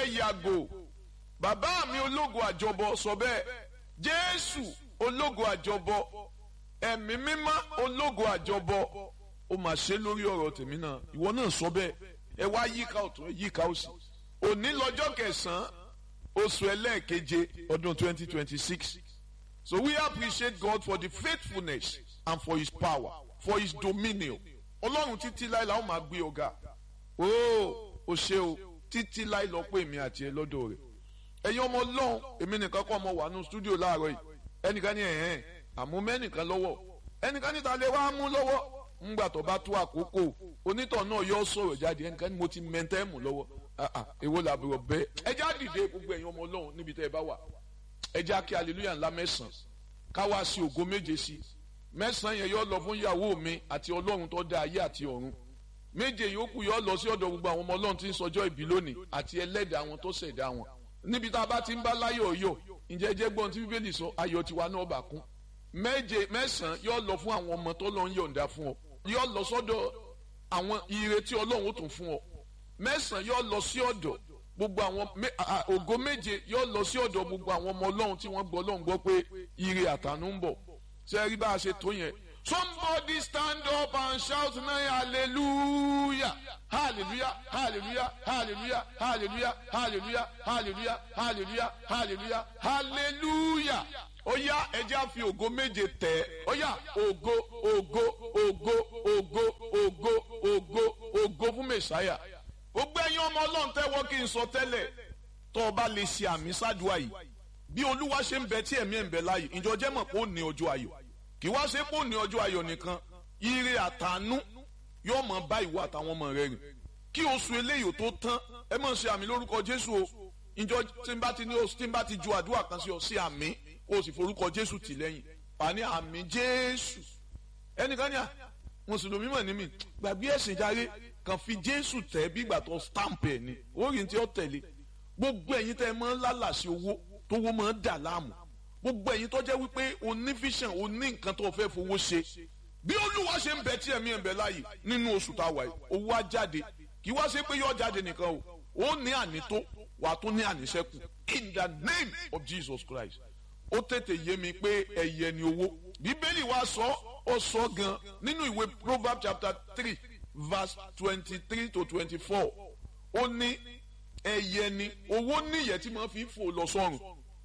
yàgò bàbá mi ológo àjọbọ sọ bẹ́ẹ̀ jésù ológo àjọbọ ẹ̀mí mímọ́ ológo àjọbọ ó mà ṣe lórí ọ̀rọ̀ tèmi náà ìwọ náà sọ bẹ́ẹ̀ ẹ wá yíká ọ̀tún ẹ yíká òsì òní lọ́jọ́ kẹsàn-án oṣù ẹlẹ́ẹ̀keje ọdún twenty twenty six so we appreciate God for the faithfulness and for his power for his dominion ọlọ́run títí láì láwọn máa gbé ọ̀gá ooo o ṣe o títí láì lọ pé èmi àti ẹ lọ́dọ̀ rẹ̀ ẹ̀yin ọmọ ọlọ́run èmi nìkan kọ́ ọmọ wà nù stúdíò láàárọ̀ yìí ẹnìkan ní ẹ̀hẹ́n àmú mẹ́nìkan lọ́wọ́ ẹnìkan níta lè wá mú lọ́wọ́ ńgbà tó bá tó àkókò onítọ̀ náà yọ sọ̀rọ̀ jáde ẹnìkan ní mo ti mẹ́ntẹ́ mú lọ́wọ́ èwo làbúrò bẹ́ẹ̀ ẹ já dìde gbogbo ẹ̀yin ọmọ ọlọ́run níbi tẹ́ ẹ bá wà ẹ já kí hallelujah ńlá mẹ́sàn-án káwá sí ògo méje sí mẹ́sàn-án yẹn yọ lọ fún ìyàwó mi àti ọlọ́run tó dá ayé àti ọ̀run méje yòókù yọ lọ sí ọ̀dọ̀ gbogbo àwọn ọmọ ọlọ́run tí ń sọjọ́ ìbí lónìí àti ẹlẹ́dàá àwọn tó ṣẹ̀dá wọn níbi tá a bá ti ń bá láyọ̀ yọ̀ ǹjẹ́ jẹ́ gbọ́n tí bíbélì sọ ayọ̀ tiwa náà bà kún méje mẹ́sàn-án yọ lọ fún àwọn ọmọ tó lọ ń yọ̀ǹda fún ọ yọ lọ sọ́dọ̀ àwọn ire tí ọlọ́run ó tún fún ọ mẹ́sàn-án yọ lọ sí ọ̀dọ̀ gbogbo àwọn ògo méje yọ lọ sí ọ̀dọ̀ gbogbo àwọn ọmọ ọlọ́run tí wọ́n gbọ́ ọlọ́run gbọ́ pé ire àtànú ń bọ̀ ṣe rí bá a ṣe tó yẹn somebody stand up and shout now hallelujah hallelujah hallelujah hallelujah hallelujah hallelujah hallelujah hallelujah hallelujah hallelujah ó yá ẹjẹ́ àfi ògo méje tẹ̀ ó yá ògo ògo ògo ògo ògo ògo ògo fún mẹ̀sáyà gbogbo ẹ̀yin ọmọ ọlọ́run tẹ́wọ́ kí n sọ tẹ́lẹ̀ tó o bá lè ṣe àmì sádùá yìí bí olúwa ṣe ń bẹ tí ẹ̀mí ẹ̀ ń bẹ láàyè ìjọ jẹ́ mọ̀ pé ó ní ọjọ́ ayọ̀ kì wá ṣe pé ó ní ọjọ́ ayọ̀ nìkan ire àtànú yóò mọ̀ bá ìwọ àtàwọn ọmọ rẹ rìn kí oṣù eléyìí tó tán ẹ mọ̀ ṣe àmì lórúkọ jésù o ìjọ tí n bá ti ní oṣù tí n bá ti ju àdúrà kan sí ọ sí àmì o sì forúkọ jésù tì lẹ́yìn àní àmì jésù ẹnìkan ní à mùsùlùmí mọ̀ ní mi gbàgbé ẹ̀sìn járe kàn fi jésù tẹ̀ bí ìgbà tó stamp ẹ̀ ni orí tí ó tẹ̀lé gbogbo ẹ̀yin tẹ́ ẹ máa ń lálàsí owó tówó máa ń dà láàmú gbogbo ẹ̀yin tó jẹ́ wípé o ní vision o ní nǹkan tó fẹ́ fowó ṣe bí olúwa ṣe ń bẹ tí ẹ̀mí ẹ̀ ń bẹ láàyè nínú oṣù tá a wà yìí owó á jáde kì í wá ṣe pé yóò jáde nìkan o ó ní ànító wà á tún ní àníṣẹ́kù in the name of Jesus Christ ó tètè yé mi pé ẹ̀yẹ ni owó bíbélì wa sọ ó sọ gan nínú ìwé Proverbs chapter three verse twenty-three to twenty-four ó ní ẹ̀yẹ ni owó níyẹ tí wọ́n fi ń fò lọ sọ́run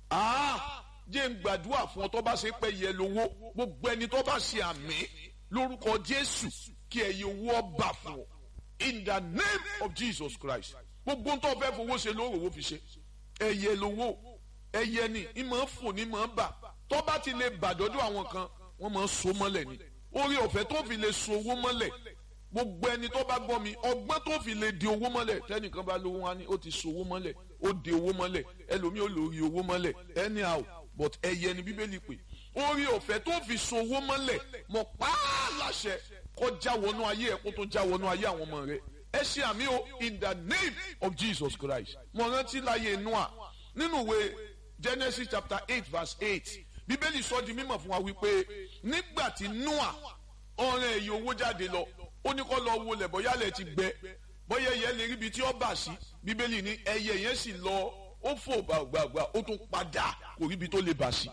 jẹ́ ń gbàdúrà fún ọ tó bá ṣe pé yẹ lówó gbogbo ẹni tó bá ṣe àmì lórúkọ Jésù kí ẹyẹ owó ọba fún ọ in the name of Jesus Christ gbogbo tó fẹ́ fowó ṣe lóòrò owó fi ṣe ẹyẹ lówó ẹyẹ ni ìmọ̀ fò ní mọ̀ bà tó bá ti lè bàdọ́dọ̀ àwọn kan wọ́n máa ń so mọ́lẹ̀ ni orí ọ̀fẹ́ tó fi lè so owó mọ́lẹ̀ gbogbo ẹni tó bá gbọ́ mi ọgbọ́n tó fi lè di owó mọ́lẹ̀ tẹ́nìkan bá lówó wá ní ó ti so owó mọ́lẹ̀ ó di owó mọ́lẹ̀ ẹlòmíì ó lórí owó mọ́lẹ̀ anyhow but ẹyẹ ni bíbélì pé orí ọ̀fẹ́ tó fi so owó mọ́lẹ̀ mọ̀ pààlàṣẹ kó já wọnú ayé ẹ̀ kó tó já wọnú ayé àwọn ọmọ rẹ̀ ẹ ṣe àmì o in the name of Jesus Christ mo rántí láyé Noah nínú ìwé Genesis chapter eight verse eight bíbélì sọ di mímọ̀ fún wa wípé nígbà tí Noah ọ̀rẹ́ èyí owó jáde lọ ó ní kó lọ wo lẹ̀ bóyá lẹ̀ ti gbẹ bóyá ẹyẹ lè ríbi tí ó bà sí bíbélì ní ẹyẹ yẹn sì lọ ó fò gbàgbàgbà ó tún padà kò ríbi tó lè bà sí.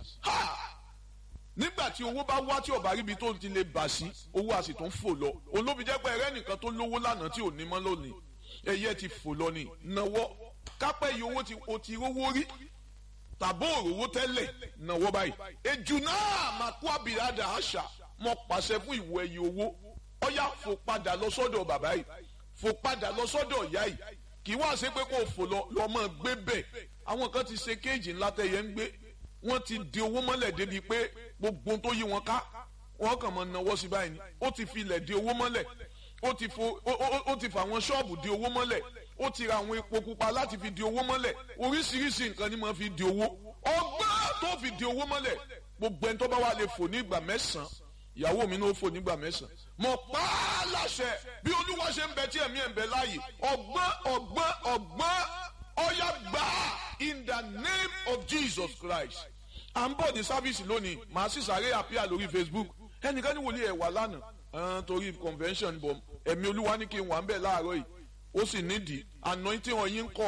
nígbà tí owó bá wá tí ó bá ríbi tó ti lè bà sí owó a sì tún fò lọ olóbi jẹ́ pé ẹrẹ́ nìkan tó lówó lánàá tí ò ní mọ́ lónìí ẹyẹ ti fò lọ ní náwó kápẹ́ yìí owó o ti rówó rí tàbó òrówó tẹ́lẹ̀ náwó báyìí ejù náà máa kó àbíradà àṣà mo pàṣẹ fún ìwọ ẹyẹ owó ọyá fò padà lọ sọ́dọ̀ bàbá yìí fò padà lọ sọ́dọ̀ ìyá yìí kì í wá ṣe pé kò fò lọ lọmọ gbé bẹ́ẹ̀ àwọn kan ti ṣe kéèjì ńlá tẹyẹ ń gbé wọ́n ti di owó mọ́lẹ̀ débi pé gbogbo tó yí wọn ká wọ́n kàn mọ́ náwó sí báyìí ni ó ti fi ilẹ̀ di owó mọ́lẹ̀ ó ti fo ó ti fa àwọn ṣọ́ọ̀bù di owó mọ́lẹ̀ ó ti ra àwọn epo pupa láti fi di owó mọ́lẹ̀ oríṣiríṣi nǹkan ni mo fi di owó ọgbọ́n tó fi di owó mọ́lẹ̀ gbogbo ẹni tó bá wà lè fò ní ìgbà mẹ́sàn-án ìyàwó mi náà fò nígbà mẹ́sàn-án mo pa á láṣẹ bí olúwa ṣe ń bẹ tí ẹ̀mí ẹ̀ ń bẹ láàyè ọgbọ́n ọgbọ́n ọgbọ́n ọyá gbà á in the name of Jesus Christ à ń bọ̀ ní sáfíìsì lónìí màá sì sáré àpíà lórí Facebook ẹnìkan ní wòlíì ẹ̀ wà lánàá torí convention bọ̀ ẹ̀mí olúwa ní kí n wà ń bẹ̀ láàárọ̀ yìí ó sì nídìí anointing ọ̀yin ń kọ̀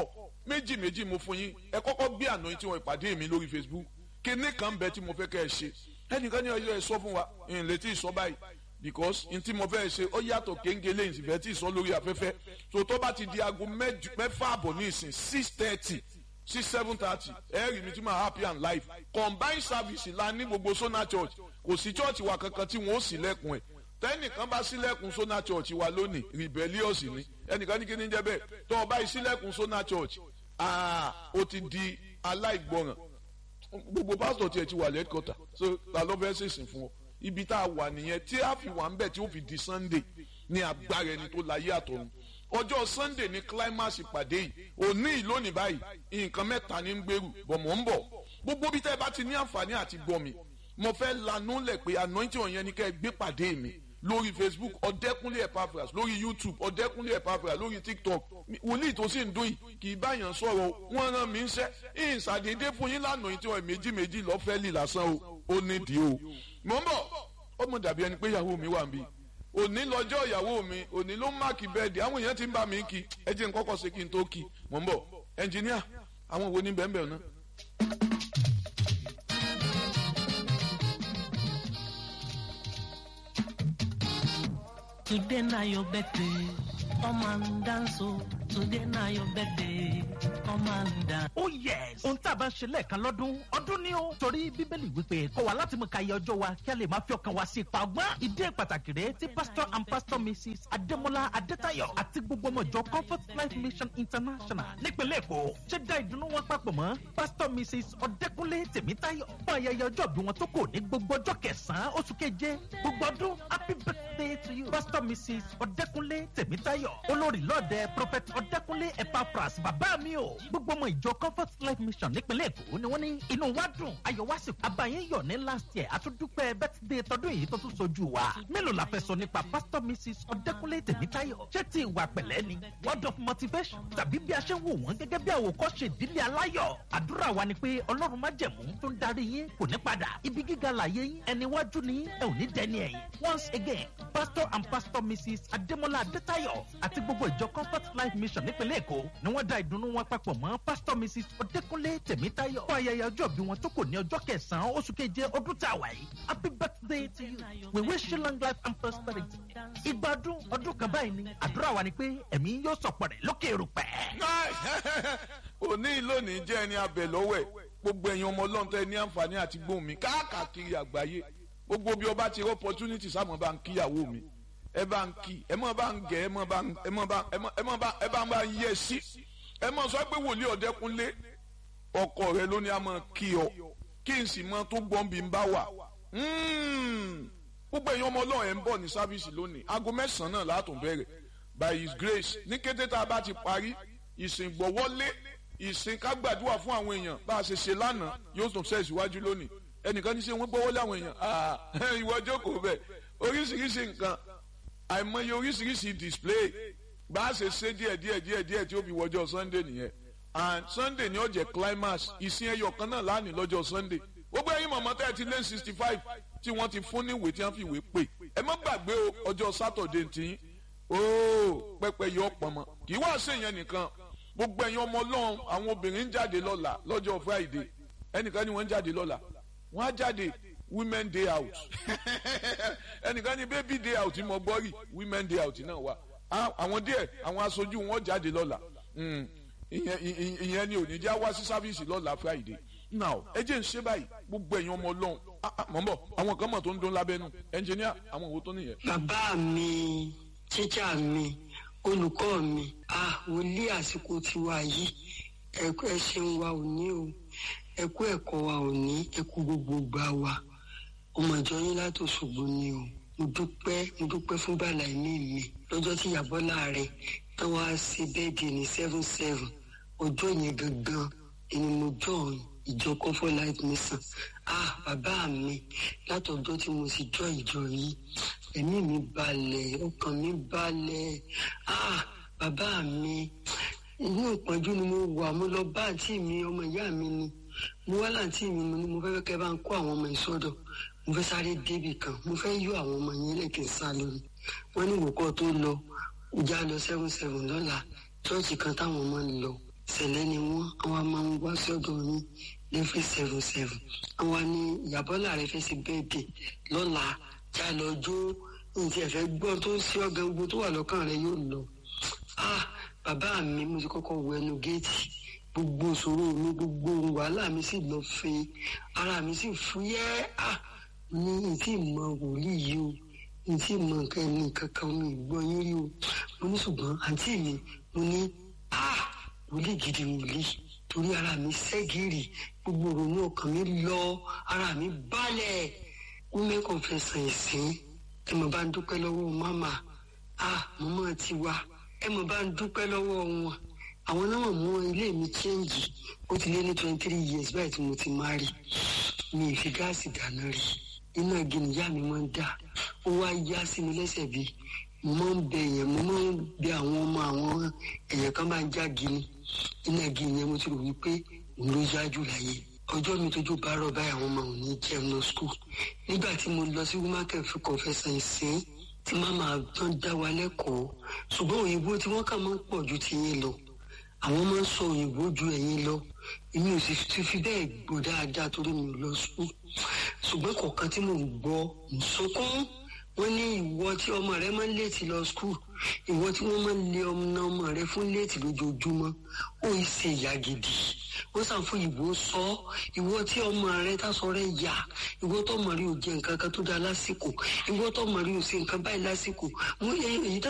méjì méjì mo fún yín ẹ kọ́kọ́ gbé àná tí wọ́n ìpàdé mi lórí facebook kíní kan bẹ tí mo fẹ́ kẹ́ ẹ ṣe ẹnìkan ní ọjọ́ ẹ sọ fún wa ìyìn létí ìsọ báyìí because n tí mo fẹ́ ṣe ó yàtọ̀ kéńgé lẹ́yìn sì fẹ́ tí ìsọ lórí afẹ́fẹ́ so tó bá ti di aago mẹ́fà àbọ̀ ní ìsìn six thirty sí seven thirty ẹ rí mi tí mo happy and live combined service la ní gbogbo sona church kò sí church wa kankan tí wọn ó sì lẹ́kùn ẹ̀ tẹ́nìkan bá sílẹ̀kùn sona church wa lónìí rebellious ni ẹnìkan ní kí ni jẹ́ bẹ́ẹ̀ tó o bá yìí sílẹ̀kùn sona church aa o ti di aláìgbọràn gbogbo pásítọ̀ tiẹ̀ ti wà lẹ́kọ̀tà so ta ló fẹ́ ṣèṣìn fún ọ ibi tá a wà nìyẹn tí a fi wà ń bẹ̀ tí ó fi di sunday ní agbára ẹni tó láyé àtọ̀run ọjọ́ sunday ní climax ìpàdé yìí òní ìlónìí báyìí nǹkan mẹ́ta ní ń gbèrú bọ̀ mọ̀ ń bọ̀ gbogbo bí tẹ́ ẹ bá ti ní àǹfààní àti gbọ́ mi mo fẹ́ lanú lẹ̀ pé anointing ọ̀yẹn ni kẹ́ ẹ gbé pàdé mi lórí facebook ọ̀dẹ́kúnlé epaphras lórí youtube ọ̀dẹ́kúnlé epaphras lórí tiktok wòlíì tó sì ń dún yìí kì í báyàn sọ̀rọ̀ wọ́n rán mi ń ṣẹ́ ìsàdédé fún yín lánàá tí wọ́n méjì méjì lọ́fẹ́ lì lásán o ó nídìí o mò ń bọ̀ ọmọ dàbí ẹni pé ìyàwó mi wà ń bí òní lọ́jọ́ ìyàwó mi òní ló máàkì bẹ́ẹ̀dì àwọn èèyàn ti ń bá mi kí ẹ jẹ́ n kọ́kọ́ ṣe kí n tó kí mò ń bọ̀ ẹnjìníà àwọn wo ní bẹ́ẹ̀ bẹ́ẹ̀ náà. Today na your birthday, come and dance oh. Today na your birthday, come and dance. oh yes ohun tá a bá ń ṣe lẹ́ẹ̀kan lọ́dún ọdún ni ó torí bíbélì wípé kọ́ wa láti mú ka iye ọjọ́ wa kí a lè máa fi ọkàn wa sí ipa ọgbọ́n ìdí pàtàkì rèé tí pastor and pastor mrs adémọlá adétayọ àti gbogbo ọmọ ìjọ comfort life mission international nípínlẹ̀ èkó ṣe dá ìdùnnú wọn papọ̀ mọ́ pastor mrs ọdẹkùnlé tèmítayọ fún ayẹyẹ ọjọ́ bí wọn tó kò ní gbogbo ọjọ́ kẹsàn-án oṣù keje gbogbo ọdún happy birthday to you pastor mrs ọdẹkùnlé tèmítayọ olórí lọ́ọ̀dẹ prophet ọdẹkùnlé epaphras bàbá mi o gbogbo ọmọ ìjọ comfort life mission nípínlẹ̀ èkó ni wọ́n ní inú wa dùn ayọ̀ wá sí abayín yọ̀ ní last year àtúndúpẹ́ birthday tọdún yìí tó tún sojú wa mélòó la fẹ́ sọ nípa pastor mrs ọdẹkùnlé tèmítayọ ṣé ti ìwà pẹ̀lẹ́ ni word of motivation tàbí bí a ṣe ń wò wọ́n gẹ́gẹ́ bí àwòkọ́ṣe ìdílé aláyọ̀ àdúrà wa ni pé ọlọ́run má jẹ̀mú tó ń darí yín kò ní padà ibi gíga làyé yín ẹni wájú ni ẹ ò ní dẹni ẹ̀yìn once again pastor and pastor mrs adémọlá adétayọ àti gbogbo ìjọ comfort life mission nípínlẹ̀ èkó ni wọ́n dá ìdùnnú wọn papọ̀ mọ́ pastor mrs ọdẹkùnlé tèmítayọ fún ayẹyẹ ọjọ́ bí wọn tó kò ní ọjọ́ kẹsàn-án oṣù keje ọdún tá a wà yìí happy birthday to you we wish you long life and prosperity ìgbádùn ọdún kan báyìí ni àdúrà wa ni pé ẹ̀mí yóò sọ̀pọ̀ rẹ̀ lókè erùpẹ̀. òní lónìí jẹ́ ẹni abẹ lọ́wọ́ ẹ̀ gbogbo ẹ̀yin ọmọ ọlọ́run tẹ́ ẹ ní àǹfààní àti gbóhùn mi káàkiri àgbáyé gbogbo bí ọba ti rí opportunity sáàmù bá ń kíyàwó mi ẹ bá ń kí ẹ mọ̀ bá ń gẹ̀ ẹ mọ̀ bá ń ẹ mọ̀ bá ẹ mọ̀ ẹ mọ̀ bá ẹ bá ń bá ń yẹ sí ẹ mọ̀ sọ pé wòlíì ọ̀dẹ́kunlé ọkọ rẹ ló ní a mọ̀ kí ọ kí n sì mọ tó gbọ́n bí n bá wà gbogbo ẹ̀yin ọmọ ọlọ́run ẹ̀ ń bọ̀ ní sáfíìsì lónìí aago mẹ́sàn-án náà látún bẹ̀rẹ̀ by his grace ní kété tá a bá ti parí ìsìn gbọ́wọ́lé ìsìn ká gbàdúrà fún àwọn èèyàn bá a ṣe ṣe lánàá yóò tún ṣe ìsíwájú lónìí ẹnìkan ní ṣe wọ́n gbọ́wọ́lé àwọn èèyàn ìwọ jókòó bẹ̀ oríṣiríṣi nǹkan àìmọye oríṣiríṣi display bá a ṣe ṣe díẹ̀ díẹ̀ díẹ̀ díẹ̀ tí ó fi wọjọ́ sunday nìyẹn and sunday ni ó jẹ́ climax ìsìn ẹyọ kan náà lánìí lọ́jọ́ sunday gbogbo ẹ̀yin mọ̀mọ́ tẹ́ ẹ ti lé sixty five tí wọ́n ti fún ní ìwé tí wọ́n fi ìwé pè ẹ má gbàgbé o ọjọ́ saturday ti ooo pẹpẹ yọ pọnmọ kì í wá sí ìyẹn nìkan gbogbo ẹ̀yin ọmọ ọlọ́run àwọn obìnrin ń jáde lọ́la lọ́jọ́ friday ẹnìkan ni wọ́n ń jáde lọ́la wọ́n á jáde women day out ẹnìkan ni baby day out mo gbọ́ rí women day out náà wà àwọn díẹ̀ àwọn aṣojú wọn jáde lọ́la ìyẹn ni ò ní já wá sí sáfíìsì lọ́la friday now ẹ jẹ́ ń ṣe báyìí gbogbo ẹ̀yin ọmọ ọlọ́run mọ̀ ń bọ̀ àwọn kan mọ̀ tó ń dún lábẹ́nu ẹnjìníà àwọn òwò tó nìyẹn. bàbá mi tíjà mi olùkọ́ mi ah wòlíì àsìkò tiwa yìí ẹ̀kú ẹ ṣeun wa ò ní o ẹ̀kú ẹ̀kọ́ wa ò ní ẹ̀kú gbogbo gbà wa ọmọ ìjọ yín láti Òṣogbo ni o mo dúpẹ́ mo dúpẹ́ fún bàlá ẹ̀mí mi lọ́jọ́ tí ìyàbọ̀ láàrin tó wá sí bẹ́ẹ̀dì ní seven seven ọjọ́ yẹn gangan ẹni mo jọ ìjọ comfort life mission ah bàbá mi látọjọ́ tí mo sì jọ ìjọ yìí ẹ̀mí mi balẹ̀ ọkàn mi balẹ̀ ah bàbá mi inú ìpọ́njú ni mo wà mo lọ bá àǹtí mi ọmọ ìyá mi ni mo wá láǹtí mi mo ní mo fẹ́ kẹ́ bá ń kó àwọn ọmọ ìsọdọ̀ mo fẹ́ sáré débì kan mo fẹ́ yọ àwọn ọmọ yẹn lẹ́kìn sá lórí wọ́n ní ìwòkọ́ tó lọ ìjà lọ seven seven lọ́la chọ́ọ̀chì kan táwọn ọmọ ń lọ sẹ̀lẹ̀ ni wọ́n àwọn máa ń wá sọ́dọ̀ yín lẹ́fẹ̀ seven seven àwọn ní ìyàbọ́lá rẹ fẹ́ ṣe bẹ́ẹ̀dẹ̀ lọ́la já lọ jó nǹkan ẹ̀fẹ́ gbọ́ tó ń ṣe ọ̀gá gbogbo tó wà lọ́kàn rẹ yóò lọ. ah bàbá mi mo ti kọ́kọ́ wọ ẹnu géètì gbogbo ìṣòro mi gbogbo wàhálà mi sì lọ fẹ́ ara mi sì fúyẹ́ ah ní ìtì mọ wòlíì yìí o ìtì mọ nǹkan ẹni kankan mi gbọ́ yín rí o mo ní ṣùgbọ́n àǹtí mi mo ní ah wòlíì gidi wòlíì torí ara mi ṣẹ́gìrì gbogbo ìrònú ọkàn mi lọ ara mi balẹ̀ women confession ìsìn ẹ mọ̀ bá ń dúpẹ́ lọ́wọ́ mama ah mọ́mọ́ ti wá ẹ mọ̀ bá ń dúpẹ́ lọ́wọ́ wọn àwọn náà mú ilé mi chẹ́ǹgì ó ti lé ní twenty three years báyìí tí mo ti máa rí mi ì fi gáàsì dáná rí iná gìnìyà mi máa ń dà ó wá yá sí mi lẹ́sẹ̀ bí mo máa ń bẹ èèyàn mo máa ń bẹ àwọn ọmọ àwọn èèyàn kan máa ń já gini iná gini yẹn mo ti rò wípé òun ló yá jù láyé ọjọ́ mi tójú bá rọ̀ báyìí àwọn ọmọ òní jẹun lọ skul nígbà tí mo lọ sí womaken fi confession ìsìn tí màmá tán dá wa lẹ́kọ̀ọ́ ṣùgbọ́n òyìnbó tí wọ́n kà máa ń pọ̀ ju tiyín lọ àwọn máa ń sọ òyìnbó ju ẹ̀yin lọ èmi ò sì ti fi bẹ́ẹ̀ gbọ́ dáadáa torí mi ò lọ sùn ṣùgbọ́n kọ̀ọ̀kan tí mò ń gbọ́ ń sunkún wọ́n ní ìwọ tí ọmọ rẹ máa ń léètì lọ skul ìwọ tí wọ́n máa ń lé ọmọ ọmọ rẹ fún léètì lójoojúmọ́ ó ń ṣe ìyá gidi wọ́n sàn fún ìbò sọ ìwọ tí ọmọ rẹ tásọ rẹ yà ìwọ tó mọ̀ rí ò jẹ nǹkan kan tó dáa lásìkò ìwọ tó mọ̀ rí ò ṣe nǹkan báyìí lásìkò èyí tó